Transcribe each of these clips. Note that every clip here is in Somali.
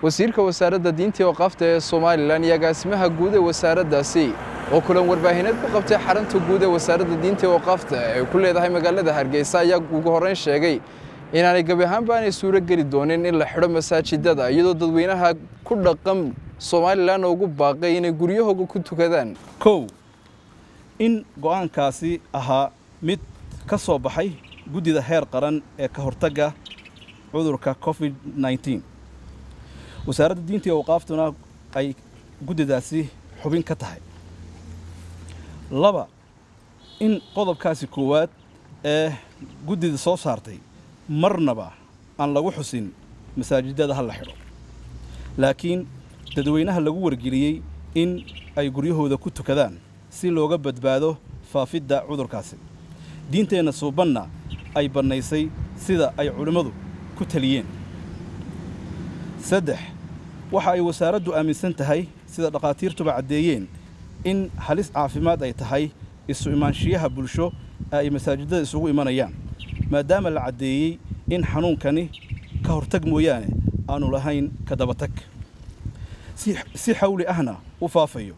wasiirka wasaaradda diinta iyo waqaafta ee somalilan iyo agaasimaha guud ee wasaaraddaasi oo kulan warbaahineed ku qabtay xarunta guud ee wasaaradda diinta iyo waqaafta ee ku leedahay magaalada hargeysa ayaa ugu horreyn sheegay inaanay gebi ahaanba aanay suuro geli doonin in la xidho masaajidada iyadoo dadweynaha ku dhaqan somalilan ugu baaqay inay guryahooga ku tukadaan kow in go'aankaasi ahaa mid ka soo baxay guddida heer qaran ee ka hortagga cudurka covid nneteen wasaaradda diinta iyo awqaaftuna ay guddidaasi xubin ka tahay laba in qodobkaasi koowaad ee guddida soo saartay marnaba aan lagu xusin masaajidada ha la xidho laakiin dadweynaha lagu wargeliyey in ay guryahooda ku tukadaan si looga badbaado faafidda cudurkaasi diinteenna suubanna ay bannaysay sida ay culimmadu ku taliyeen saddex waxa ay wasaaraddu aaminsan tahay sida dhakhaatiirtuba caddeeyeen in halis caafimaad ay tahay isu imaanshiyaha bulsho ee ay masaajidada isugu imanayaan maadaama la caddeeyey in xanuunkani ka hortag mooyaane aanu lahayn ka dabatag si xawli ahna u faafayo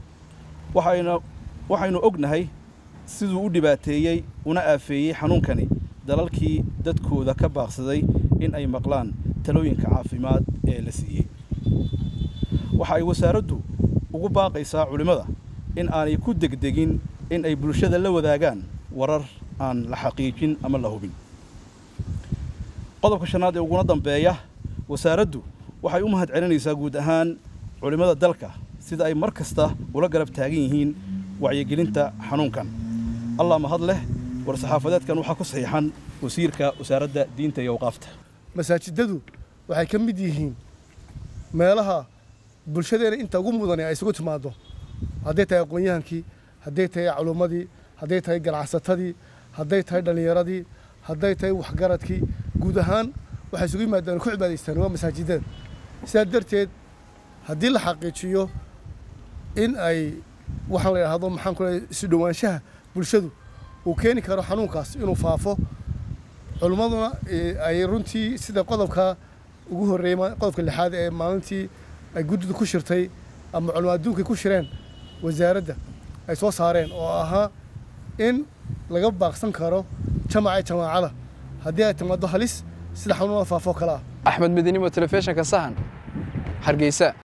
waxaynu ognahay siduu u dhibaateeyey una aafeeyey xanuunkani dalalkii dadkooda ka baaqsaday in ay maqlaan talooyinka caafimaad ee la siiyey waxa ay wasaaraddu ugu baaqaysaa culimmada in aanay ku degdegin in ay bulshada la wadaagaan warar aan la xaqiijin ama la hubin qodobka shanaad ee uguna dambeeya wasaaraddu waxay u mahad celinaysaa guud ahaan culimmada dalka sida ay mar kasta ula garab taagan yihiin wacyigelinta xanuunkan allah mahad leh war-saxaafadeedkan waxaa ku saxiixan wasiirka wasaaradda diinta iyo awqaafta masaajidadu waxay ka mid yihiin meelaha bulshadeena inta ugu mudane ay isugu timaaddo hadday tahay aqoon-yahankii hadday tahay culummadii hadday tahay ganacsatadii hadday tahay dhallinyaradii hadday tahay waxgaradkii guud ahaan waxay isugu yimaadaan ku cibaadaystaan waa masaajidada sidaa darteed haddii la xaqiijiyo in ay waxaan la yidhaahdo maxaan ku leeyahay isu dhowaanshaha bulshadu uu keeni karo xanuunkaas inuu faafo culimmaduna ay runtii sida qodobka ugu horreeyey qodobka lixaad ee maalintii ay guddidu ku shirtay ama culimo adduunkay ku shireen wasaaradda ay soo saareen oo ahaa in laga baaqsan karo jamaca jamaacada haddii ay timaado halis sida xanuunada faafo kale ah axmed medinimo telefishinka sahan hargeysa